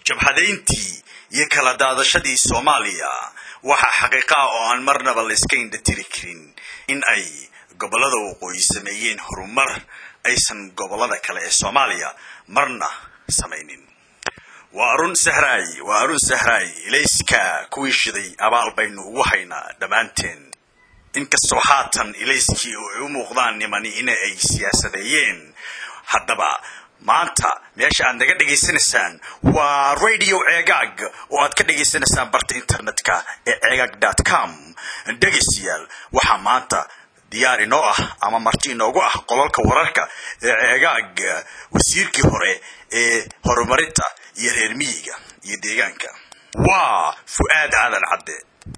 jabhadayntii iyo kala daadashadii soomaaliya waxaa xaqiiqa ah oo aan marnaba layska indhatiri karin in ay gobollada waqooyi sameeyeen horumar aysan gobollada kale ee soomaaliya marna samaynin waa arun sahraay waa arun sahraay ilayska kuwii shiday abaal baynu ugu haynaa dhammaanteen inkastoo haatan ilayskii oo ay u muuqdaan nimani in ay siyaasadeeyeen haddaba maanta meesha aad naga dhegaysanaysaan waa radio ceegaag oo aad ka dhegaysanaysaan barta internetka ee ceegaag dot com dhegaystayaal waxaa maanta diyaar inoo ah ama marti inoogu ah qololka wararka ee ceegaag wasiirkii hore ee horumarinta iyo reer miyiga iyo deegaanka waa fu-aad aadan cadde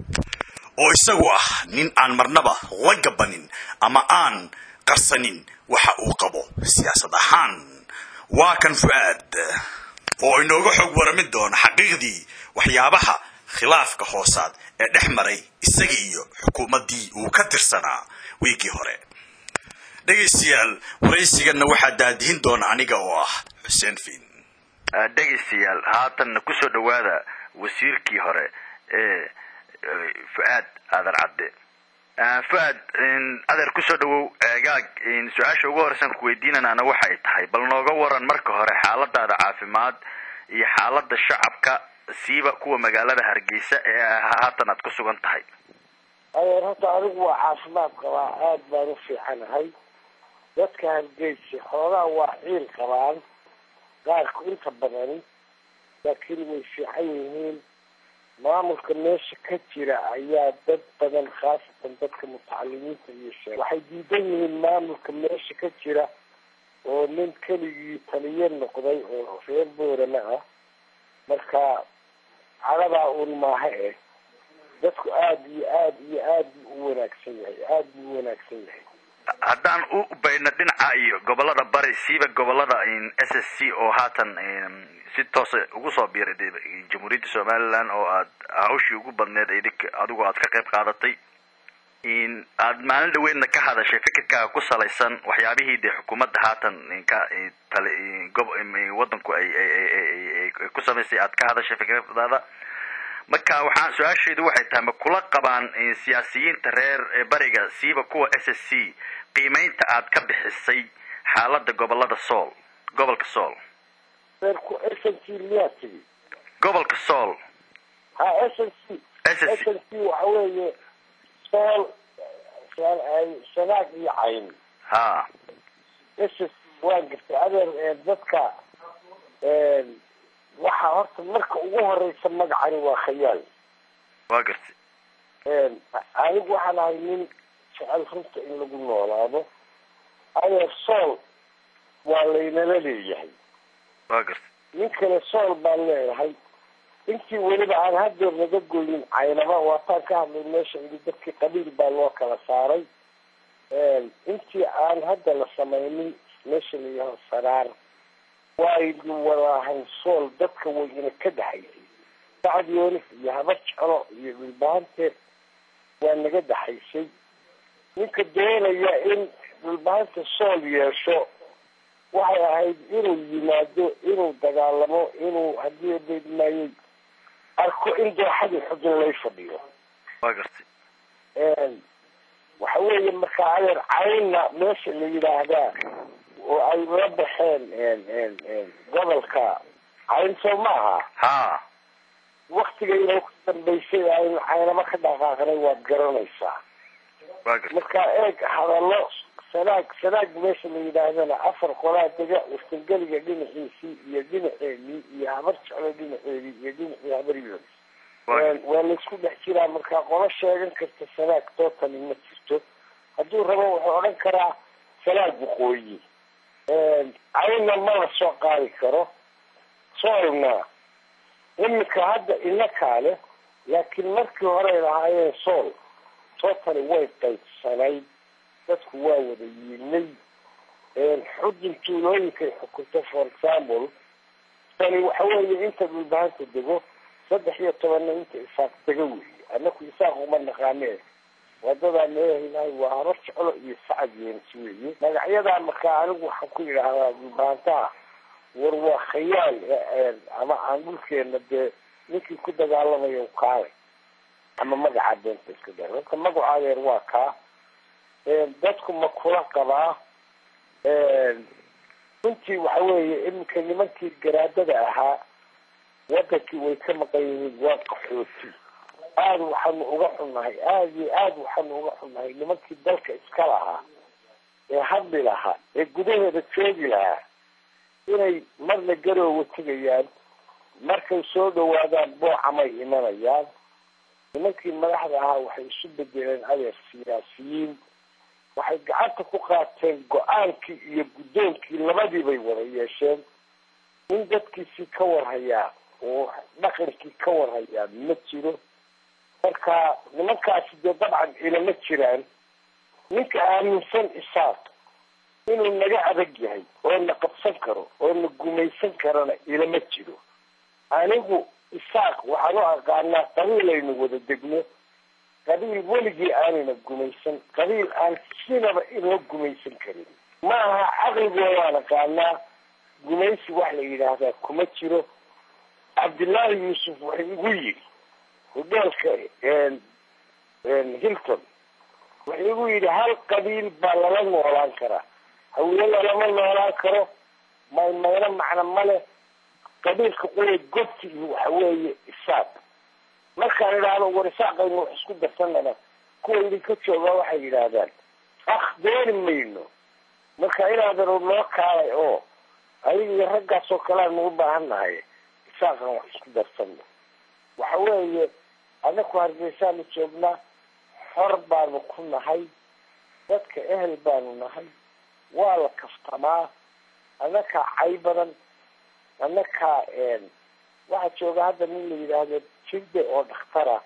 oo isagu ah nin aan marnaba la gabanin ama aan qarsanin waxa uu qabo siyaasad ahaan waa kan fu-aad oo inooga xog waramin doona xaqiiqdii waxyaabaha khilaafka hoosaad ee dhex maray isaga iyo xukuumaddii uu ka tirsanaa wiigii hore dhegaystayaal waraysiganna waxaa daadihin doona aniga oo ah xuseen fiin dhegaystayaal haatanna kusoo dhawaada wasiirkii hore ee fu-aad aadan cadde fu-aad adeer kusoo dhawow eegaag su-aasha ugu horeysan ku weydiinanaana waxay tahay bal nooga waran marka hore xaaladaada caafimaad iyo xaalada shacabka siiba kuwa magaalada hargeysa ee haatan aad ku sugan tahay adeer horta anigu waa caafimaad qabaa aada baan u fiicanahay dadka hargeysa xoogaa waa ciil qabaan qaarku inta badani laakiin way fiican yihiin maamulka meesha ka jira ayaa dad badan khaasatan dadka mutacalimiinta iyo shee waxay diidan yihiin maamulka meesha ka jira oo nin keligii taliye noqday oo reer boorama ah marka caladaa uun maaha eh dadku aada iyo aada iyo aad buu u wanaagsan yahay aada buu u wanaagsan yahay haddaan u bayno dhinaca iyo gobolada bari siiba gobolada s s c oo haatan si toosa ugu soo biiray de jamhuuriyadda somaliland oo aad hawshii ugu badneed adigu aad ka qayb qaadatay aad maalin dhaweydna ka hadashay fikirkaaga ku salaysan waxyaabihii dee xukuumadda haatan ka wadanku ay ku samaysay aad ka hadashay fikradaada marka waxaan su-aasheedu waxay tahay ma kula qabaan siyaasiyiinta reer bariga siiba kuwa s s c qiimeynta aad ka bixisay xaalada gobolada sool gobolka sool reerku s n c miyaa tigi gobolka sool ha s n c s n c waxa weeye sool sanaag iyo cayn ha s n c waan gartay adeer dadka waxaa horta marka ugu horeysa magacani waa khayaal waa gartay anigu waxaan ahay nin jecel runta in lagu noolaado adeer sool waa laynala leeyahay waa gartay nin kale sool baan leeyahay intii weliba aan hadeer naga goyin caynaba waataan ka hadlay meesha idi dadkii qabiil baa loo kala saaray intii aan hadda la samaynin meesha la yidhaho saraar waaynu wadaahan sool dadka wayna ka dhaxaysay sacad yoonis iyo habar jeclo iyo dhulbahanteed waa naga dhaxaysay ninka doonaya in dhulbahanta sool yeesho waxay ahayd inuu yimaado inuu dagaalamo inuu haddii beedmaayey arko in dooxadii xudun lay fadhiyo waa gartay waxa weeye markaa adeer caynna meesha la yidhaahdaa oo ay la baxeen gobolka cayn soo maaha ha waktigayna ku dambaysay aynu caynamo ka dhaqaaqnay waad garanaysaa waa gartay marka eeg hadallo sanaag sanaag meesha la yidhaahdana afar qolaa dega wastangeliga dhinaciisii iyo dhinaceedii iyo habar jeclo dhinaceedii iyo dhinacii habar yoris waa laysku dhex jiraa markaa qolo sheegan karta sanaag tootali ma jirto hadduu rabo wuxuu odhan karaa sanaag waqooyi caynna ma la soo qaadi karo soolna iminka hadda inakaa leh laakiin markii horey lahaayeen sool tootali way qaybsanayd dadku waa wada yiilay xudun tuulooyinkay xukunto for example tani waxa weeye inta dhulbahanta dego saddex iyo tobanna inta isaaq dega weeye anaku isaaq uma naqaane wadadaa leeyahay waa habar jeclo iyo sacad yeensi weeye magacyadaa markaa anigu waxaan ku yidhaahdaa dhulbahantaha war waa khayaal ama aan dhulkeena dee ninkii ku dagaalamaya u kaalay ama magaca beenta iska dar horta magaca adeer waa kaa dadku ma kula qabaa runtii waxa weeye iminka nimankii garaadada ahaa wadankii way ka maqan yihiin waa qaxooti aada waxaanu uga xunnahay aada iyo aada waxaanu uga xunnahay nimankii dalka iska lahaa ee hadli lahaa ee gudaheeda joogi lahaa inay marna garoowa tegayaan markay soo dhawaadaan boocamay imanayaan nimankii madaxda ahaa waxay isu bedeleen adeer siyaasiyiin waxay gacanta ku qaateen go-aankii iyo guddoonkii labadiibay wada yeesheen nin dadkiisii ka warhayaa oo dhaqankii ka warhayaa ma jiro marka nimankaasi dee dabcan ilama jiraan ninka aaminsan isaaq inuu naga adag yahay oo na qabsan karo oo na gumaysan karana ilama jiro anigu isaaq waxaan u aqaanaa qabiilaynu wada degno qabiil weligii aanayna gumaysan qabiil aan sinaba inoo gumaysan karin ma aha caqligoodaan aqaanaa gumaysi wax la yidhaahdaa kuma jiro cabdillaahi yuusuf waxay igu yidhi hodheelka hilton wuxuu igu yidhi hal qabiil baa lala noolaan karaa hawiye lalama noolaan karo maymayno macno male qabiilka qula gobti iyo waxa weeye isaaq markaan idhaahdo war isaaqaynu wax isku darsanana kuwa idinka joogaa waxay yidhaahdaan akh dooni mayno marka inaadanu noo kaalay oo adiga iyo raggaas oo kale aanu u baahan nahay isaaqan wax isku darsano waxa weeye anaku hargeysaanu joognaa xor baanu ku nahay dadka ehel baanu nahay waa la kaftamaa annakaa cay badan annakaa waxaa jooga hadda nin la yidhaahdo jilde oo dhakhtara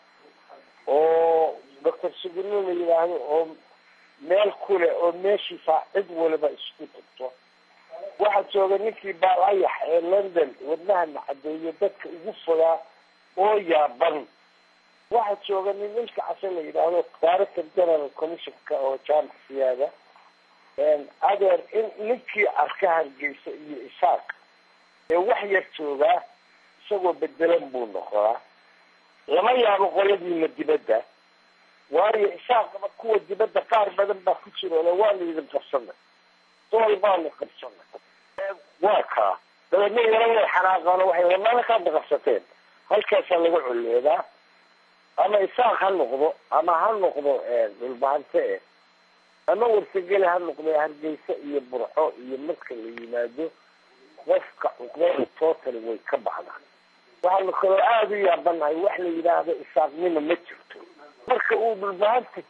oo doctor sugurlo la yidhaahdo oo meel kule oo meeshiisa cid waliba isku tagto waxaa jooga ninkii baalayax ee london wadnaha nacadeeyo dadka ugu fogaa oo yaaban waxaa jooga nin ilka case la yidhaahdo director general commissionka oo jaamac siyaada adeer in ninkii arka hargeysa iyo isaaq ee wax yar joogaa isagoo bedelan buu noqdaa lama yaabo qoladiina dibadda waayo isaaqaba kuwa dibadda qaar badan baa ku jira ole waanu idin qabsanay dool baanu qabsanay waa kaa dabeedna yaro way xanaaqaan waxay malakaadna qabsateen halkaasaa laga colleedaa ama isaaq ha noqdo ama ha noqdo dhulbaante eh ama warsageli ha noqdo hargeysa iyo burco iyo marka la yimaado qofka cuqdada total way ka baxdaan waxaanu kaloo aada u yaabanahay wax la yidhaahdo isaaqnimo ma jirto marka uu dhulbahanta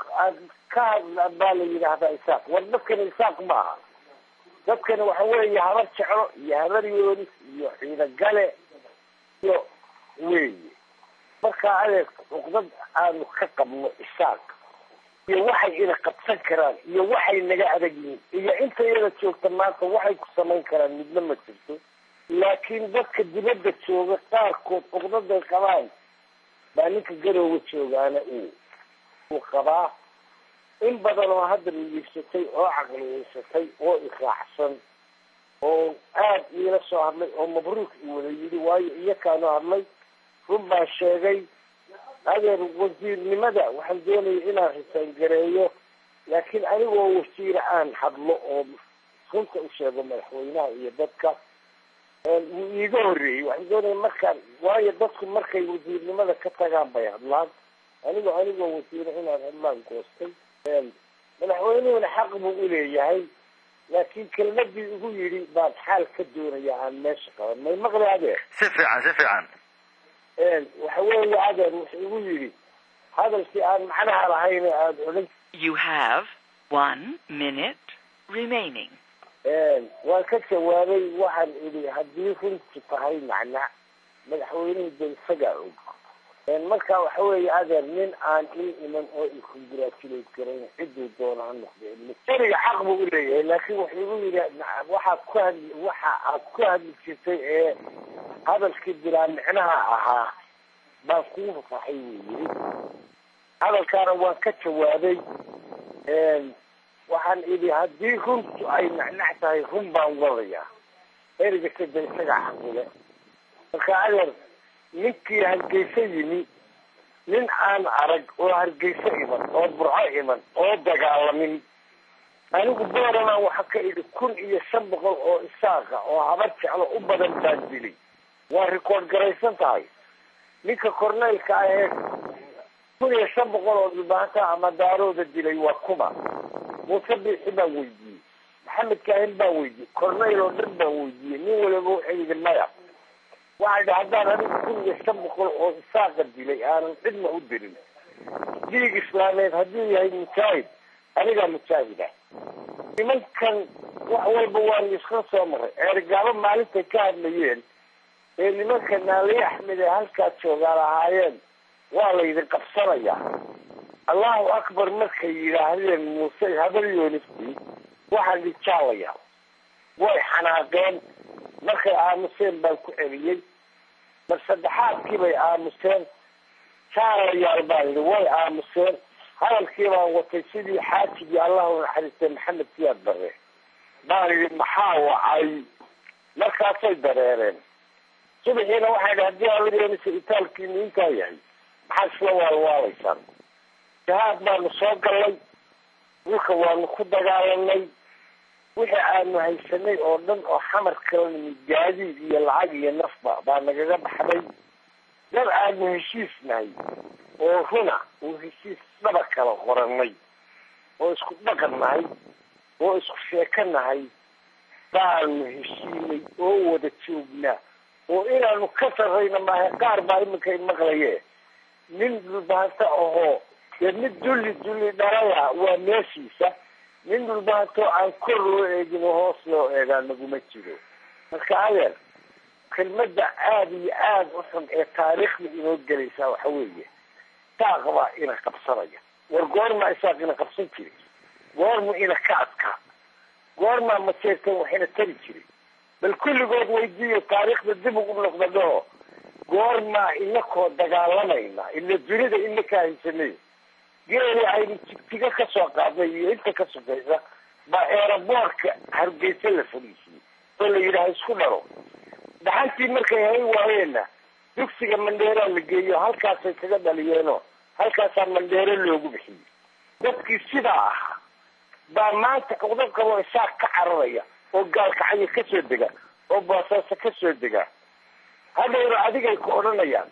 ka hadla baa la yidhaahdaa isaaq war dadkani isaaq maaha dadkani waxa weeye habar jeclo iyo habar yoonis iyo ciidagale iyo weeye markaa adeeg cuqdad aanu ka qabno isaaq iyo waxay ina qabsan karaan iyo waxay naga adag yihiin iyo inta iyada joogta maanta waxay ku samayn karaan midna ma jirto laakiin dadka dibadda jooga qaarkood cuqdaday qabaan baa ninka garooga joogaana uu uu qabaa in badan oo hadda miyigsatay oo caqliyeysatay oo israacsan oo aada iila soo hadlay oo mabruuk i wada yidhi waayo iyakaanu hadlay run baan sheegay adeer wasiirnimada waxaan doonaya inaan risaangareeyo laakiin anigoo wasiire aan hadlo oo runta u sheego madaxweynaha iyo dadka wuu iiga horreeyey waxaan doonaya markaan waayo dadku markay wasiirnimada ka tagaan bay hadlaan anigoo anigoo wasiire inaan hadlaan goostay madaxweynuhuna xaq buu uleeyahay laakiin kelmadii ugu yidhi baan xaal ka doonaya aan meesha qaban may maqli adeer si fiican si fiican waxa weeye adeer wuxuu igu yidhi hadalkii aan macnaha lahayn aada odhan You have one minute remaining. waan ka jawaabay waxaan idhi haddii runtu tahay macna madaxweynuhu de isagaa og marka waxa weeye adeer nin aan ii iman oo i congratulate garayn cidduu doono ha noqde eriga xaq buu uleeyahay laakiin wuxuu igu yidhi waxaad ku hadli waxa aad ku hadli jirtay ee hadalkii bilaa micnaha ahaa baan kuu fafaxay wuu yidhi hadalkaana waan ka jawaabay waxaan idhi haddii runtu ay nacnac tahay run baan wadayaa ereyga sada isaga xaqile marka adeer ninkii hargeysa yimi nin aan arag oo hargeysa iman oo burco iman oo dagaalamin anigu booramaan waxa ka idhi kun iyo shan boqol oo isaaqa oo habar jeclo u badan baan dilay waa rikoord garaysan tahay ninka corneylka ahee kun iyo shan boqol oo dhibaato ama daarooda dilay waa kuma muuse biixi baan weydiiyey maxamed kaahin baan weydiiyey corneyl oo dhan baan weydiiyey nin waliba waxay yidhi maya waxaa idhi haddaan anigu kun iyo shan boqol oo isaaqa dilay aanan cidna u dirin diig islaameed hadduu yahay mujaahid anigaa mujaahida nimankan wax walba waanu iska soo maray ceerigaabo maalintay ka hadlayeen ee nimanka naaliye axmed ee halkaa joogaan ahaayeen waa laydin qabsanayaa allahu akbar markay yidhaahdeen muuse habar yoonisti waxaan dhijaalayaa way xanaaqeen markay aamuseen baan ku celiyey mar saddexaadkii bay aamuseen jaalayaal baan yidhi way aamuseen hadalkii baan watay sidii xaajigii allahu naxariistay maxamed siyaad bare baan yidhi maxaa wacay markaasay dareereen subaxiina waxay idhi haddii aalayoonisa itaalkiinu intaa yahay maxaad isla waalwaalaysaan jahaad baanu soo gallay dhulka waanu ku dagaalanay wixii aanu haysanay oo dhan oo xamar kala nimid gaadiid iyo lacag iyo nafba baa nagaga baxday dad aanu heshiisnahay oo runa oo heshiis dhaba kala qoranay oo isku dhaqan nahay oo isku sheeko nahay baanu heshiinay oo wada joognaa oo inaanu ka sarrayna maaha qaar baa iminkay maqlaye nin dhulbaanta ahoo dee mid dulli dulli dhalaya waa meeshiisa nin dhulbaantoo aan kor loo eegin oo hoos loo eegaa naguma jiro marka adeer kelmadda aada iyo aada u xun ee taariikhda inoo gelaysaa waxa weeye saaq baa ina qabsanaya war goormaa isaaq ina qabsan jiray goormu ina ka adkaa goormaa majeerteen waxina tari jiray bal kulligood weydiiyo taariikhda dib ugu noqda dhaho goormaa inakoo dagaalamayna ila dunida inaka haysanay geeli aynu jigjigo kasoo qaadnay iyo inta ka sugaysa baa eeraboorka hargeysa la fadhiisiyey oo la yidhaaha isku dhalo dhaxantii markay hay waayeenna dugsiga mandheeraa la geeyo halkaasay kaga dhaliyeenoo halkaasaa mandheero loogu bixiyey dadkii sidaa ahaa baa maanta cuqdo qabo isaaq ka cararaya oo gaalkacyo kasoo dega oo boosaaso kasoo dega hadhowna adigay ku odhanayaan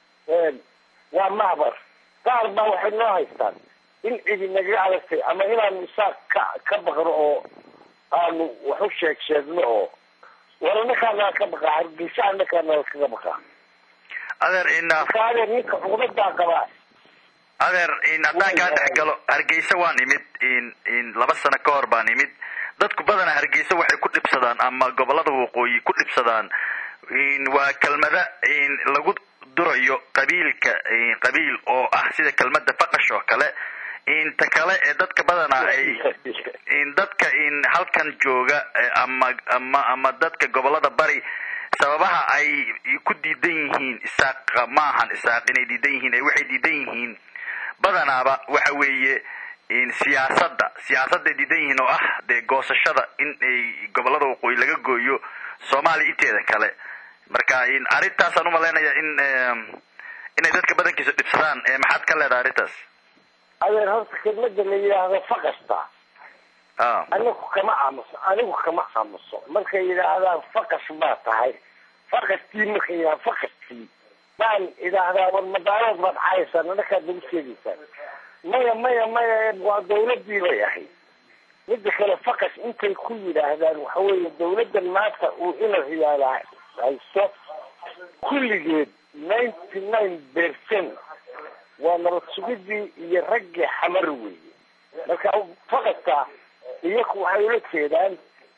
waa mahbar qaar baa waxay noo haystaan in cidi nagaga adagtay ama inaanu isaaq ka ka baqno oo aanu wax u sheeg sheegno oo war anakaanala ka baqaa hargeysa anakaanala kaga baqaa adeer in marka adeer ninka cuqdadaa qabaa adeer in haddaan kaa dhex galo hargeysa waan imid in in laba sano ka hor baan imid dadku badanaa hargeysa waxay ku dhibsadaan ama gobolada waqooyi ku dhibsadaan in waa kelmada in lagu durayo qabiilka qabiil oo ah sida kelmada faqash oo kale inta kale ee dadka badanaa ay in dadka in halkan jooga ama ama ama dadka gobolada bari sababaha ay ku diidan yihiin isaaq maahan isaaq inay diidan yihiin waxay diidan yihiin badanaaba waxa weeye in siyaasadda siyaasadday diidan yihiin oo ah dee goosashada in ay gobolada waqooyi laga gooyo soomaaliya inteeda kale marka in arrintaasaan umalaynaya in inay dadka badankiisa dhibsadaan maxaad ka leedahay arrintaas adeer horta kelmada la yidhaahdo faqasta a anigu kama aamuso anigu kama aamuso markay yidhaahdaan faqas baa tahay faqastii markay yidhahda faqastii baan idhaahdaa war madaalood baad cayaysaan anakaad nagu sheegaysaan maya maya maya waa dawladii bay ahayd mida kale faqas intay ku yidhaahdaan waxa weeye dawladdan maanta uu ina riyaala haysto kulligeed ninety nine percent waa nabad sugidii iyo raggii xamar weeye marka faqadka iyaku waxay ula jeedaan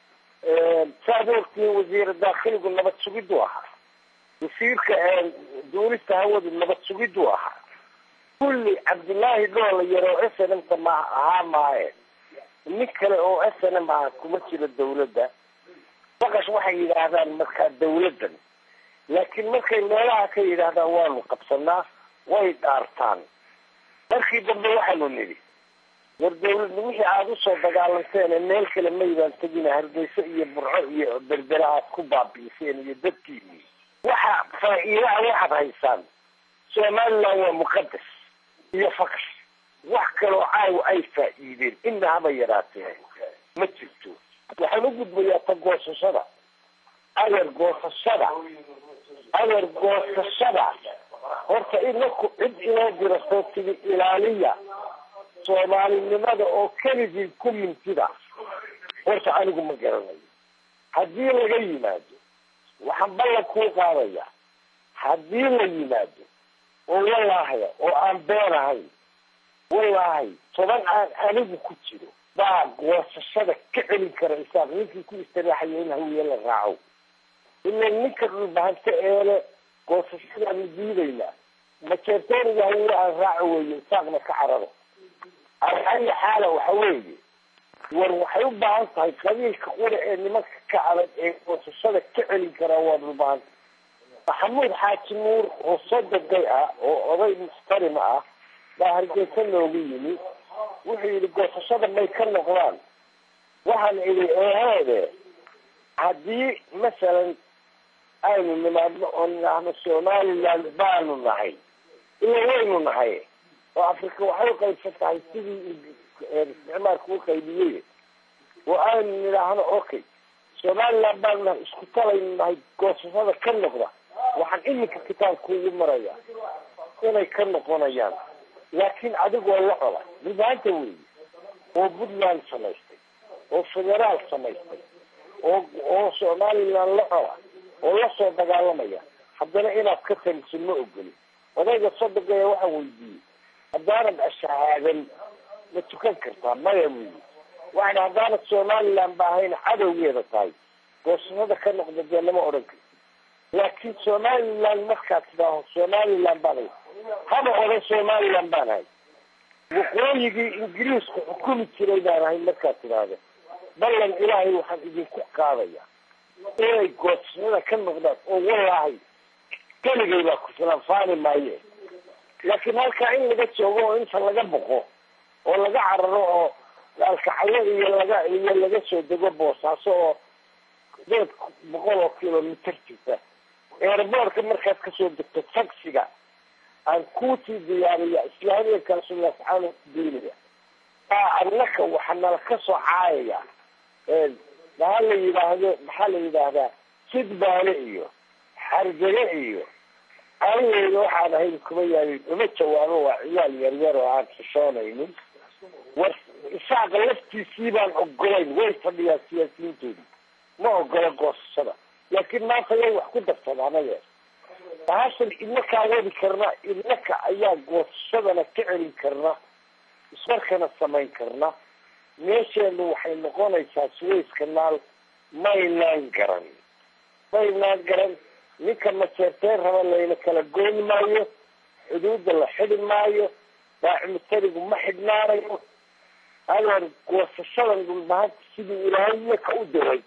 saad ogtiin wasiira daakhiligu nabad sugiduu ahaa wasiirka duulista hawadu nabad sugiduu ahaa kulli cabdullaahi dhoola yaroo s n m ta ma ahaa maaye nin kale oo s n m ah kuma jiro dawladda faqash waxay yidhaahdaan markaa dawladdan laakiin markay meelaha ka yidhaahdaan waanu qabsanaa way dhaartaan markii dambe waxaanu nidhi war dawladna wixii aada usoo dagaalanteene meel kale maydaan tegina hargeysa iyo burco iyo berbera aad ku baabi'iseen iyo dadkiini waxa faa-iidaha waxaad haysaan somaliland waa muqadas iyo fakar wax kaloo caawa ay faa-iideen ina haba yaraatee ma jirto waxaan u gudbayaa ta goosashada adeer goosashada adeer goosashada horta inaku cid inoo dirato tigi ilaaliya soomaalinimada oo keligii ku mintida horta anigu ma garanayo haddii laga yimaado waxaan ballan kuu qaadaya haddii la yimaado oo wallahaya oo aan been ahayn wallahi toban aan anigu ku jiro baa goosashada ka celin kara isaaq ninkii ku istiraaxaya in hawiye la raaco ila ninka dhulbahante eele goosashadaanu diidaynaa majeertooniga hawiye aan raaco weeye isaaqna ka cararo ala ayi xaala waxa weeye war waxay u baahan tahay qabiilka qura ee nimanka ka adag ee goosashada ka celin karaa waa dhulbahanta maxamuud xaaji nuur oo sododay ah oo oday muxtarima ah baa hargeysa loogu yimi wuxuu yidhi goosashada may ka noqdaan waxaan idhi eheede haddii masalan aynu nimaadno oo nidhaahno somaliland baanu nahay ila waynu nahay oo afrika waxay uqaybsan tahay sidii isticmaalka u qaybiyey oo aynu nidhaahno okay somaliland baanu nahay isku talaynu nahay goosashada ka noqda waxaan iminka kitaabka ugu maraya inay ka noqonayaan laakiin adigoo la cola dhulbaanta weeye oo puntland samaystay oo federaal samaystay oo oo somaliland la cola oo lasoo dagaalamaya haddana inaad ka taliso ma ogoli odayga sodogaya waxaan weydiiyey haddaanad ashahaadan ma tukan kartaa maya weyi waxan haddaanad somaliland ba ahayna cadowgeeda tahay goosashada ka noqda dee lama odhan karti laakiin somaliland markaad tidaaho somaliland baan hay haba odhan somaliland baan hay waqooyigii ingiriisku xukumi jiray baan ahay markaad tidhaahdo ballan ilaahay waxaan idinku qaadaya inay goosashada ka noqdaan oo wallaahi keligay baa ku filan faani maaye laakiin halkaa in laga joogo oo inta laga boqo oo laga cararo oo alkacayo iyo laga iyo laga soo dego boosaaso oo deed boqol oo kilomitr jirta eerboorka markaad kasoo degto taxiga aan kuusii diyaariya islaamiyakaasu lascaano diinaya aa annaka waxaa nala kasoo caayaya maxaa la yidhaahdo maxaa la yidhaahdaa sidbaale iyo xargage iyo anigeyda waxaan ahayn kuma yaalin uma jawaabo waa ciyaal yaryar oo aan xishoonaynin war isaaqa laftiisii baan ogolayn way fadhiyaa siyaasiyiintooda ma ogola goosashada laakiin maanta yay wax ku darsadaan adeer bahashan idnakaa wadi karna idnaka ayaa goosashadana ka celin karna ismarkana samayn karna meesheenu waxay noqonaysaa suways kanaal maynaan garan maynaan garan ninka majeerteen raba layna kala gooni maayo xuduudda la xidi maayo daacimutarigu ma xidhnaanayo adeer goosashadan dhulbahanta sidii ilaahay iyaka u diray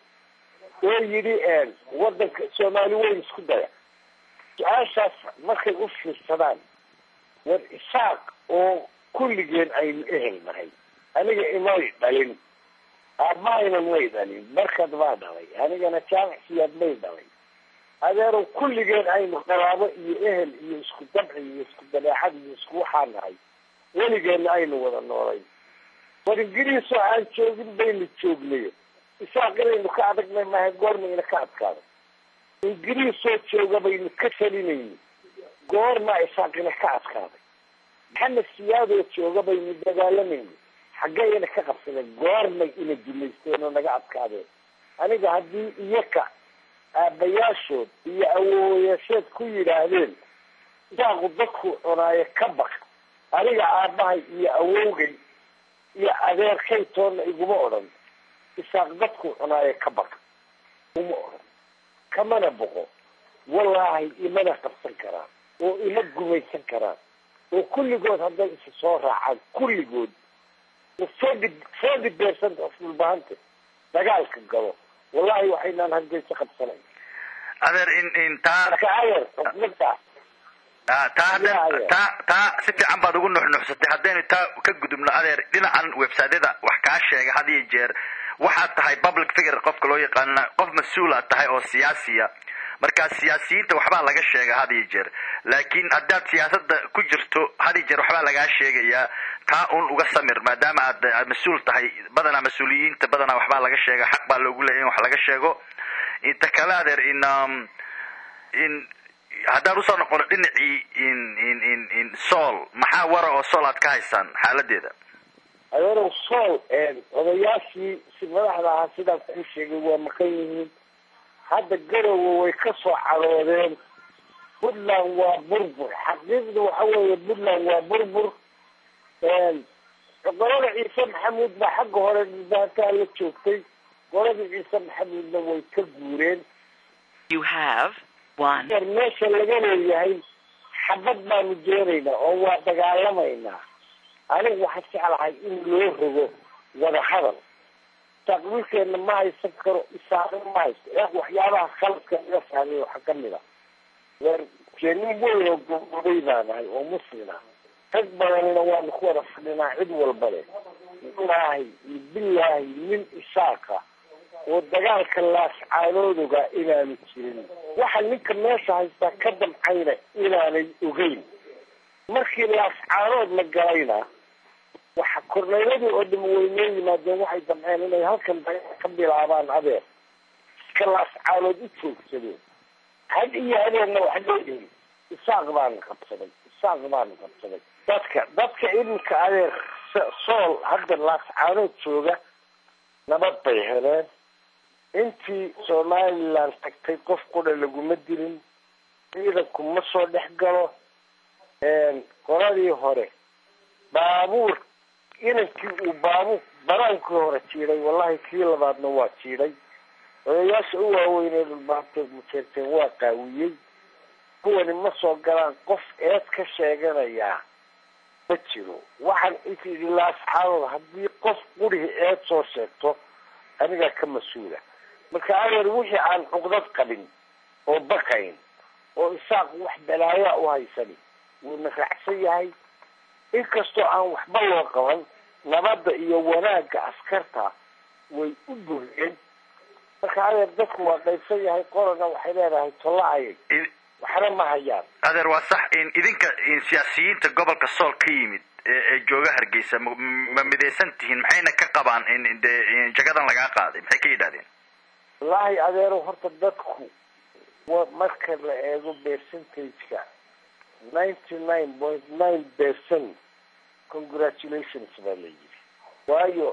oo yidhi wadanka soomaali weyn isku daya su-aashaas markay u fiirsadaan war isaaq oo kulligeen aynu ehel nahay aniga imay dhalin aabahayna may dhalin markad baa dhalay anigana jaamicsiyaad may dhalay adeerow kulligeen aynu qaraabo iyo ehel iyo isku dabci iyo isku dabeecad iyo isku waxaa nahay weligeenna aynu wada noolay war ingiriisoo aan joogin baynu joognayo isaaq inaynu ka adagnay maaha goormayna ka adkaada ingiriisoo jooga baynu ka talinayni goormaa isaaqina ka adkaaday maxamed siyaadoo jooga baynu dagaalamayni xaggeyna ka qabsadeen goormay ina dumaysteen oo naga adkaadeen aniga haddii iyaka aabbayaashood iyo awoowayaasheed ku yidhaahdeen isaaqu dadku cunaayo ka baq aniga aabbahay iyo awowgay iyo adeerkay toonna iguma odhan isaaq dadku cunaayo ka baq uma odhan kamana boqo wallaahi imana qabsan karaan oo ima gumaysan karaan oo kulligood hadday isa soo raacaan kulligood forty forty percent of dhulbahanta dagaalka galo wallahi waxaynaan hargeysa qabsanayn adeer in intaa marka adeer xukmadaas taa hadda taa taa si fiican baad ugu nuxnuxsatay haddaynu taa ka gudubno adeer dhinacan websiteyada wax kaa sheega had iyo jeer waxaad tahay public figure qofka loo yaqaana qof mas-uulaad tahay oo siyaasiya marka siyaasiyiinta waxbaa laga sheega had iyo jeer laakiin haddaad siyaasada ku jirto had iyo jeer waxbaa lagaa sheegayaa taa un uga samir maadaama aad aad mas-uul tahay badanaa mas-uuliyiinta badanaa waxbaa laga sheega xaq baa loogu leeya in wax laga sheego inta kale adeer in in haddaan usoo noqono dhinacii in in in in sool maxaa wara oo sool aad ka haysaan xaaladeeda adeerow sool odayaashii si madaxda ahaa sidaan kuu sheegay waa maqan yihiin hadda garowe way ka soo cadoodeen puntland waa burbur xaqiiqda waxa weeye puntland waa burbur qolada ciise maxamuud baa xagga hore dhibaataa la joogtay qolada ciise maxamuudna way ka guureen You have one. meesha laga leeyahay xabad baanu doonaynaa oo waa dagaalamaynaa anigu waxaan jeclahay in loo rogo wada hadal taqwiilkeena ma haysan karo isaaqin ma haysto ee waxyaabaha khaladka laga fahmay waxaa kamid a nin weyn oo gobobay baa nahay oo muslima rag badanina waanu ku wada fadhinaa cid walba le wallaahi iyo bilaahi nin isaaqa oo dagaalka laascaanoodoga inaanu jirin waxa ninka meesha haystaa ka damcayna inaanay ogeyn markii laascaanood la galayna waxa korneyladii oo dham weynoo yimaadeen waxay damceen inay halkan dagaal ka bilaabaan adeer iska laascaanood u joogsadeen had iyo habeenna wax leeyihin isaaq baana qabsaday isaaq baana qabsaday dadka dadka iminka adeer sool hadda laascaanood jooga nabad bay heleen intii somaliland tagtay qof qudha laguma dilin ciidanku ma soo dhex galo qoladii hore baabuur inankii uu baabuur banaankii hore jiiday wallahi kii labaadna waa jiiday odayaasha u waaweynee dhulbaanteed mujeerteen waa qaawiyey kuwani ma soo galaan qof eed ka sheeganayaa ma jiro waxaan isyidhi laasxaadood haddii qof qurihii eed soo sheegto anigaa ka mas-uula marka adeer wixii aan cuqdad qabin oo baqayn oo isaaq wax balaayaa u haysan wuuna raacsan yahay inkastoo aan waxba loo qaban nabadda iyo wanaagga askarta way u buriyeen marka adeer dadku waa qaybsan yahay qorana waxay leedahay tolla-ayay waxna ma hayaan adeer waa sax in idinka in siyaasiyiinta gobolka sool ka yimid ee ee jooga hargeysa ma ma midaysan tihiin maxayna ka qabaan in dee jagadan lagaa qaaday maxay ka yidhahdeen wallaahi adeero horta dadku wa marka la eego percentage-ka ninety nine point nine percent congratulations baa la yidhi waayo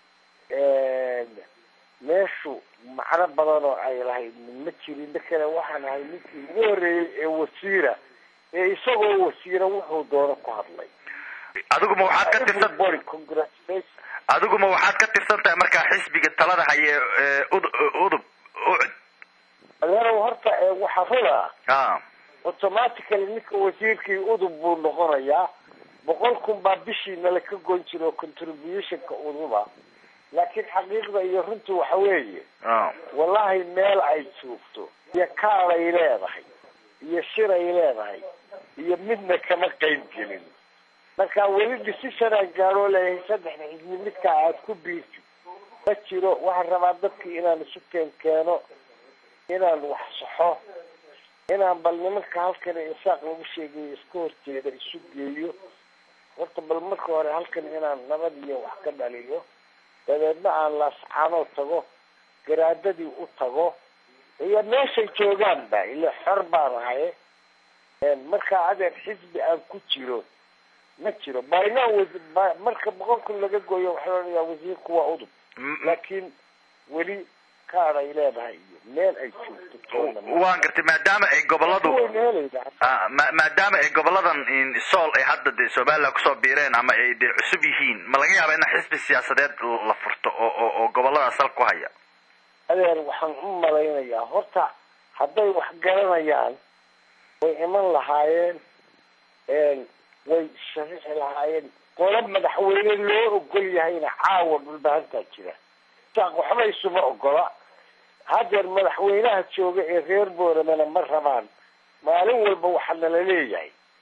meeshu macno badan oo ay lahayd ma jirin dakale waxaan ahay ninkii ugu horreeyey ee wasiira ee isagoo wasiira wuxuu doono ku hadlay adiguma waxaad ka tirsan Everybody, congratulations adiguma waxaad ka tirsan tahay markaa xisbiga talada haye ee ud udub ucud adeerow horta ee waxaa rula a automatically ninka wasiirkii udub buu noqonayaa boqol kun baa bishii nala ka goyn jira oo contributionka uduba laakiin xaqiiqda iyo runtu waxa weeye a wallahi meel ay joogto iyo kaalay leedahay iyo shiray leedahay iyo midna kama qayb gelin marka weli decision aan gaadhoo leeyahay saddexda xisbi midkaa aad ku biirtid ma jiro waxaan rabaa dadkii inaan isu keen keeno inaan wax saxo inaan bal nimanka halkan insaaq lagu sheegayo iska horjeeda isu geeyo horta bal marka hore halkan inaan nabad iyo wax ka dhaliyo dabeedna aan laascaanoo tago garaadadii u tago iyo meeshay joogaan ba ila xor baan ahaye markaa adeer xisbi aan ku jiro ma jiro baynaa wasi ba marka boqol kun laga gooyo waxaa loonayaa wasiirku waa udub laakiin weli kaad ay leedahay iyo meel ay joogto toona ma- waan gartay maadaama ay goboladu wayna helaydaa a ma maadaama ay goboladan in sool ay hadda dee somaliland kusoo biireen ama ay dee cusub yihiin ma laga yaaba in xisbi siyaasadeed la furto oo oo oo goboladaas sal ku haya adeer waxaan u malaynayaa horta hadday wax garanayaan way iman lahaayeen way sharixi lahaayeen qolo madaxweyne loo ogol yahayna caawa dhulbahantaa jira saaq waxba isuma ogola hadeer madaxweynaha jooga ee reer booramena ma rabaan maalin walba waxaa nala leeyahay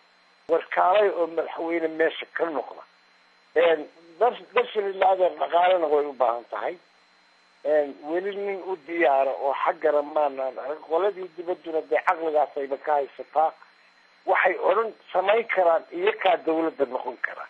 warkaalay oo madaxweyne meesha ka noqda darshilila adeer dhaqaalena way u baahan tahay weli nin u diyaara oo xaggana maanaan arag qoladii dibadduna dee caqligaasayba ka haysataa waxay odhan samayn karaan iyakaa dawladda noqon kara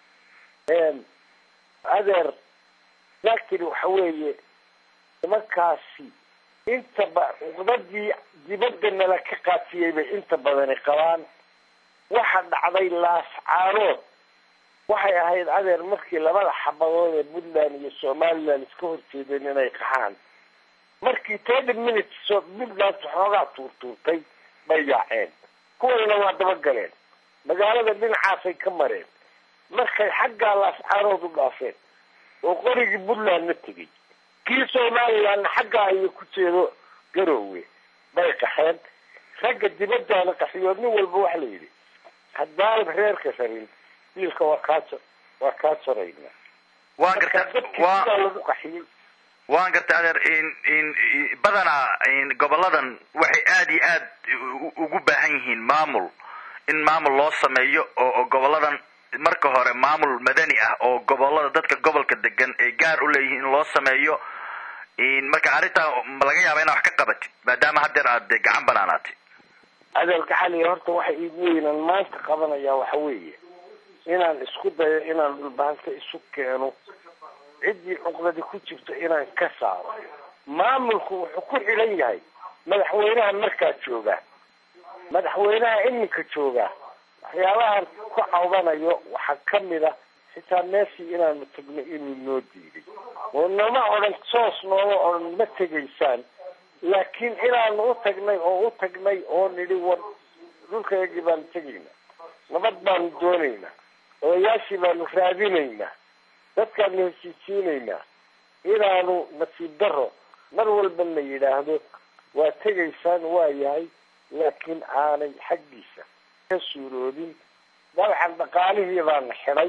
adeer exactly waxa weeye nimankaasi intaba cuqdadii dibadda nala ka qaatiyey bay inta badani qabaan waxa dhacday laascaarood waxay ahayd adeer markii labada xabadood ee puntland iyo somaliland iska horjeedeen inay qaxaan markii thirty minutes oo puntland xoogaa tuurtuurtay bay yaaceen kuwanina waa dabagaleen magaalada dhinacaasay ka mareen markay xaggaa laascaarood u dhaafeen oo qorigii puntlandna tegey kii somalilandna xaggaa iyo ku jeedo garoowe bay qaxeen ragga dibadaana qaxiyood nin walba waxa la yidhi haddaan reerka rarin wiilka waa kaa waa kaa jarayna waan garta wa lagu qaxiyey waan garta adeer in in badanaa in goboladan waxay aada iyo aad ugu baahan yihiin maamul in maamul loo sameeyo oo goboladan marka hore maamul madani ah oo gobolada dadka gobolka degan ay gaar u leeyihiin in loo sameeyo in marka arrintaa ma laga yaaba inaa wax ka qabatid maadaama haddeer aad de gacan banaanaatay adeerka xaliya horta waxa iigu weynaan maanta qabanaya waxa weeye inaan isku dayo inaan dhulbaanta isu keeno ciddii cuqdadi ku jirto inaan ka saaro maamulku wuxuu ku xidhan yahay madaxweynaha markaa joogaa madaxweynaha iminka joogaa waxyaabahan ku cawdanayo waxaa kamid a xitaa meeshii inaanu tagno inuu noo diiday oo nama odhan soos nooma odhan ma tegaysaan laakiin inaanu u tagnay oo u tagnay oo nidhi war dhulkayagii baanu tegaynaa nabad baanu doonaynaa odayaashii baanu raadinaynaa dadkaanu heshiisiinaynaa inaanu nasiib daro mar walba la yidhaahdo waa tegaysaan waa yahay laakiin aanay xaggiisa ka suuroodin dabcan dhaqaalihii baana xidhay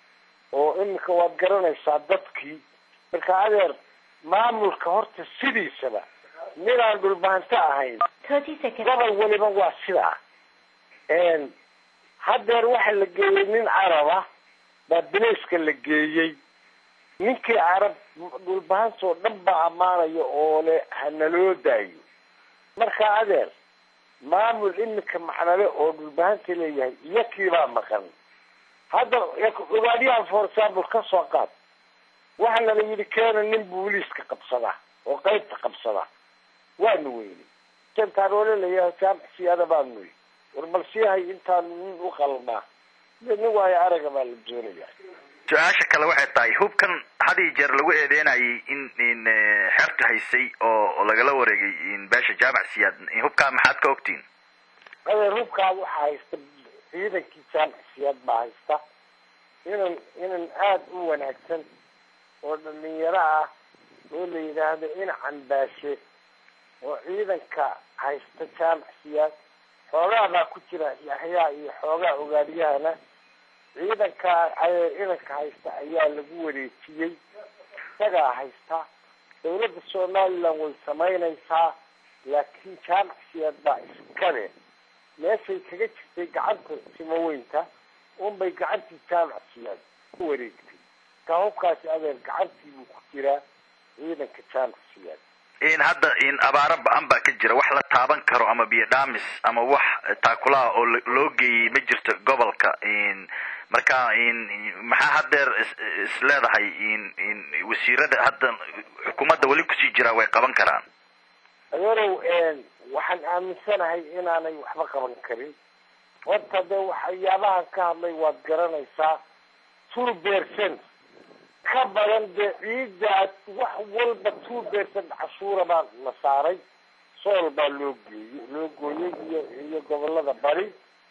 oo iminka waad garanaysaa dadkii marka adeer maamulka horta sidiisaba ninaan dhulbaanto ahayn gobol weliba waa sidaa haddeer waxa la geeyey nin caraba baa bilayska la geeyey ninkii carab dhulbahansoo dhan baa ammaanaya oo le hanaloo daayo marka adeer maamul iminka macnale oo dhulbahanta leeyahay iyo kiibaa maqan hadda ogaadyahan for example ka soo qaad waxaana la yidhi keena nin booliiska qabsada oo qaybta qabsada waanu weyni jantaroole layahay jaamcsiyaada baanu yii war bal siihay intaanu nin u qalnaa nin waayo araga baa la doonaya su-aasha kale waxay tahay hubkan had iyo jeer lagu eedeynayay in in xerta haysay oo lagala wareegay in beesha jaamac siyaad hubkaa maxaad ka ogtiin adeer hubkaa waxaa haysta ciidankii jaamac siyaad baa haysta inan inan aada u wanaagsan oo dhalinyaro ah oo la yidhaahdo inacan baashe oo ciidanka haysta jaamac siyaad xoogaa baa ku jira yaxyaa iyo xoogaa ogaadyahana ciidanka inanka haysta ayaa lagu wareejiyey isagaa haysta dawladda somaliland way samaynaysaa laakiin jaamac siyaad baa iskale meeshay kaga jirtay gacanta simaweynta unbay gacantii jaamac siyaad ku wareegtay ka hubkaasi adeer gacantii buu ku jiraa ciidanka jaamac siyaad in hadda in abaaro ba-an baa ka jira wax la taaban karo ama biyo dhaamis ama wax taakulaha oo loo geeyey ma jirto gobolka in marka in maxaa haddeer is leedahay in in wasiirada hadda xukuumadda weli kusii jiraa way qaban karaan adeerow waxaan aaminsanahay inaanay waxba qaban karin horta dee waxyaabahan ka hadlay waad garanaysaa two percent ka badan dee ciiddaas wax walba two percent cashuura baa la saaray sool baa loo geeyey loo gooyey iyo iyo gobolada bari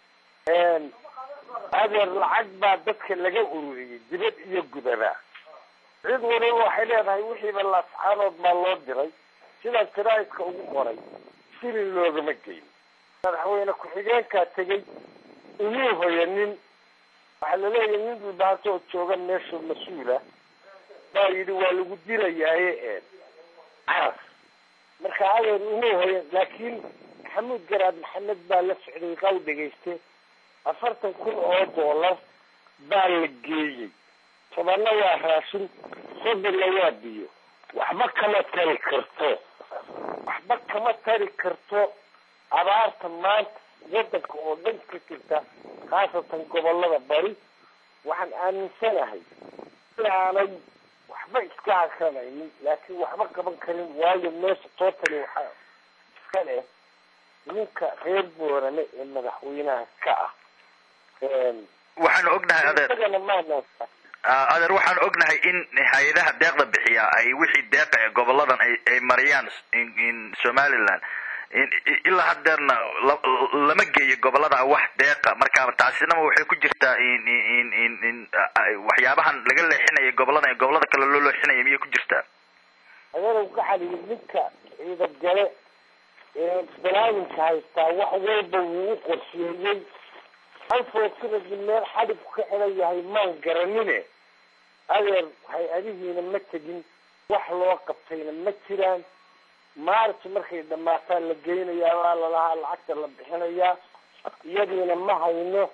adeer lacag baa dadka laga ururiyey dibad iyo gudaba cid waliba waxay leedahay wixiiba laascaanood baa loo diray sidaas jaraa'idka ugu qoray sili loogama geyn madaxweyne ku-xigeenkaa tegey inuu hoyanin waxaa laleeyahay nin dhulbaato oo jooga meesha mas-uula baa yidhi waa lagu dirayaaye caas marka adeer inuu hoyan laakiin maxamuud garaad maxamed baa la socday qaw dhegayste afartan kun oo doolar baa la geeyey tobanna waa raashin soddonna waa biyo waxba kama tari karto waxba kama tari karto abaarta maanta wadanka oo dhan ka jirta khaasatan gobolada bari waxaan aaminsanahay inaanay waxba iska akranaynin laakiin waxba qaban karin waayo meesha tootali waxaa iska leh ninka reer boorane ee madaxweynaha ka ah waxaanu ognahay adeer isagana maana adeer waxaanu ognahay in hay-adaha deeqda bixiya ay wixii deeqa ee goboladan ay ay mariyaan in somaliland ilaa hadeerna lama geeyo gobolada wax deeqa marka taasinama waxay ku jirtaa in in in in waxyaabahan laga leexinayo gobolada ee gobolada kale loo leexinayo miyay ku jirtaa adeerow ka xaliyo ninka ciidad gale ee banaadinka haystaa wax walba wuu u qorsheeyey halfootinadi meel xadhibku ka xiran yahay maan garanine adeer hay-adihiina ma tegin wax loo qabtayna ma jiraan maarti markay dhamaataan la geynayaa waa lalahaa lacagta la bixinayaa iyadiina ma hayno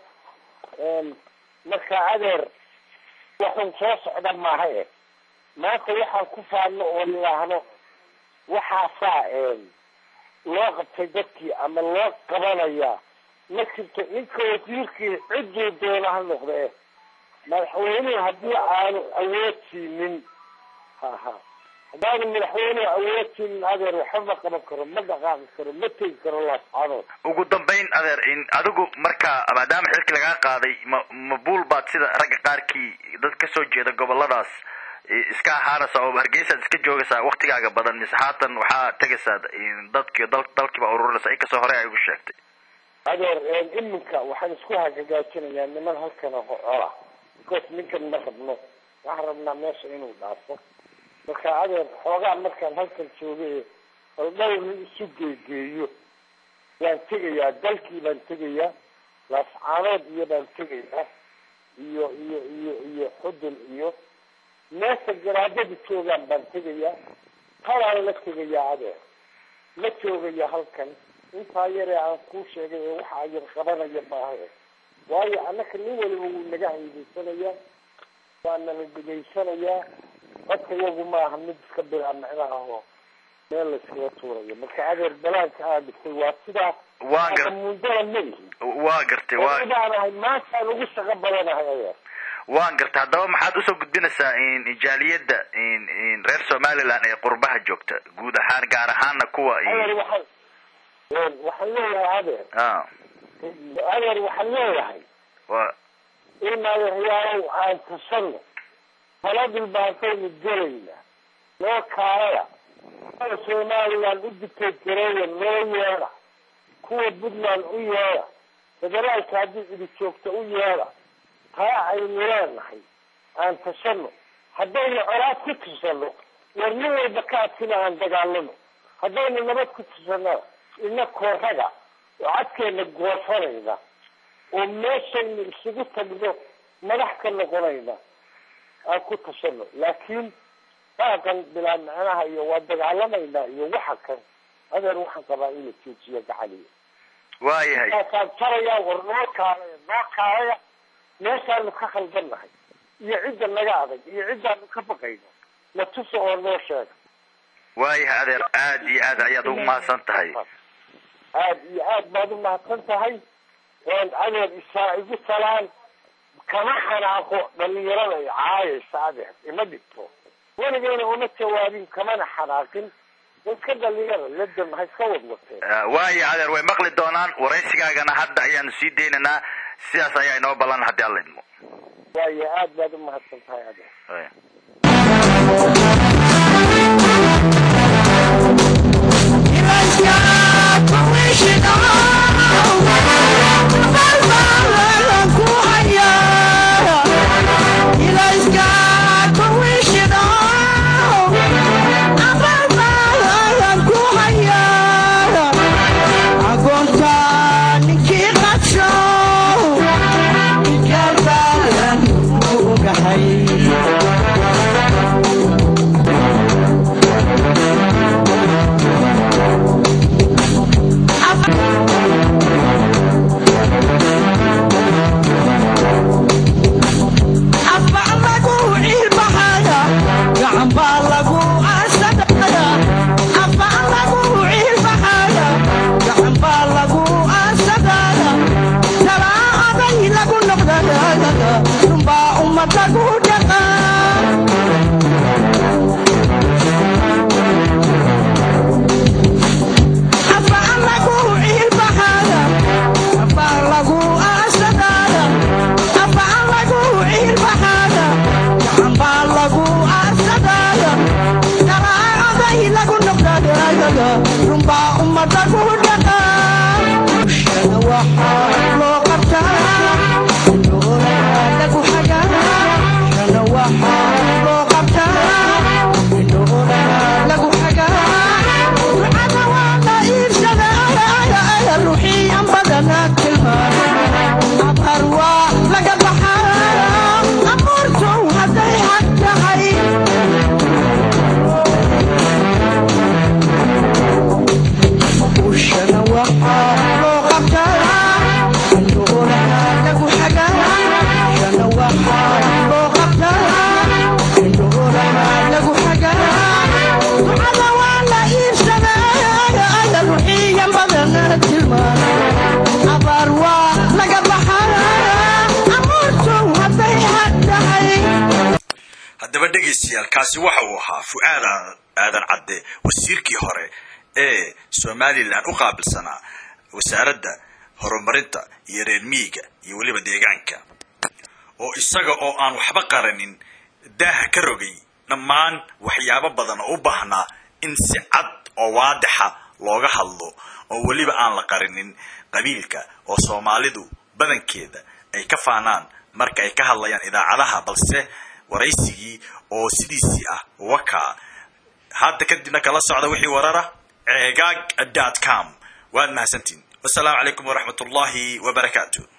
marka adeer waxun soo socda maaha e maanta waxaan ku faadno oo nidhaahno waxaasaa loo qabtay dadkii ama loo qabanayaa ma jirto ninka wasiirkii cidduu doona ha noqda e madaxweynuhu haddii aanu awood siinin ha ha haddaanu madaxweynuhu awood siinin adeer waxba ma qaban karo ma dhaqaaqi karo ma tegi karo laascadood ugu dambayn adeer in adigu marka maadaama xilki lagaa qaaday ma ma buul baad sida ragga qaarkii dad kasoo jeeda goboladaas iska ahaanaysa oo hargeysaad iska joogaysaa waktigaaga badan mise haatan waxaa tegaysaa dadki dal dalkiiba ururinaysa inkastoo hore ay ugu sheegtay adeer iminka waxaan isku hagagaajinayaa niman halkana cola because ninkan ma rabno waxaan rabnaa meesha inuu dhaafo marka adeer xoogaa markaan halkan joogay bal dhowrna isu geegeeyo waan tegayaa dalkii baan tegayaa laascaanood iyo baan tegayaa iyo iyo iyo iyo xudun iyo meesha garaadada joogaan baan tegayaa talaan la tegayaa adeer la joogaya halkan intaa yare aan kuu sheegay ee waxa yar qabanaya maaha waayo annaka nin waliba wuu naga haydaysanayaa waa nala degaysanayaa dadka iyagu maaha mid iska bilaa micnaha oo meel layskaga tuurayo marka adeer balaanka aad dhigtay waa sidaa waa gar mundada ma ihi waa gartay waa baanahay maantaan ugu shaqo badanahay adeer waan gartay haddaba maxaad usoo gudbinaysaa jaaliyadda reer somaliland ee qurbaha joogta guud ahaan gaar ahaana kuwa adeer waxaan waxaan leeyahay adeer a adeer waxaan leeyahay wa in adeeryaalow aan tusano taladil baantaynu gelayna loo kaalaya kuwa somaliland u dictate gareeya loo yeedha kuwa puntland u yeedha federaalka haddii cidi joogta u yeedha taa aynu leenahay aan tashano haddaynu colaad ku tusano war nin walba ka adkina aan dagaalano haddaynu nabad ku tusano ina kooraga oo cadkeena goosanayna oo meeshaynu isugu tagno madax ka noqonayna aan ku tashano laakiin baaqan bilaa macnaha iyo waa dagaalamaynaa iyo waxa kan adeer waxaan qabaa in la joojiyo gacaliya waayahay markaasaan tarayaa war noo kaalaya noo kaalaya meeshaanu ka khaldannahay iyo cidda naga adag iyo ciddaanu ka baqayno na tusa oo noo sheega waayahay adeer aad iyo aad ayaad ugu mahadsan tahay aad iyo aad baad u mahadsan tahay adeer isaa igu talaan kama xanaaqo dhalinyarada ay caayaysa adeer ima dhigto weligeyna uma jawaabin kamana xanaaqin iska dhalinyara ladam ha iska wadwateen waaya adeer way maqli doonaan waraysigaagana hadda ayaanu sii deynaynaa sidaas ayaa inoo ballan haddii alla idmo waayo aad baad u mahadsan tahay adeer Waaya. Hey. haddaba dhegaystayaal kaasi waxa uu ahaa fu-aad aadan cadde wasiirkii hore ee somalilan u qaabilsanaa wasaaradda horumarinta iyo reer miyiga iyo weliba deegaanka oo isaga oo aan waxba qaranin daaha ka rogay dhammaan waxyaabo badan oo u baahnaa in si cad oo waadixa looga hadlo oo weliba aan la qarinin qabiilka oo soomaalidu badankeeda ay ka faanaan marka ay ka hadlayaan idaacadaha balse waraysigii oo sidiisii ah wakaa hadda kadibna kala socda wixii warara ceegaag dot com waad mahadsantiin wasalaamu calaykum waraxmat ullahi wabarakaatu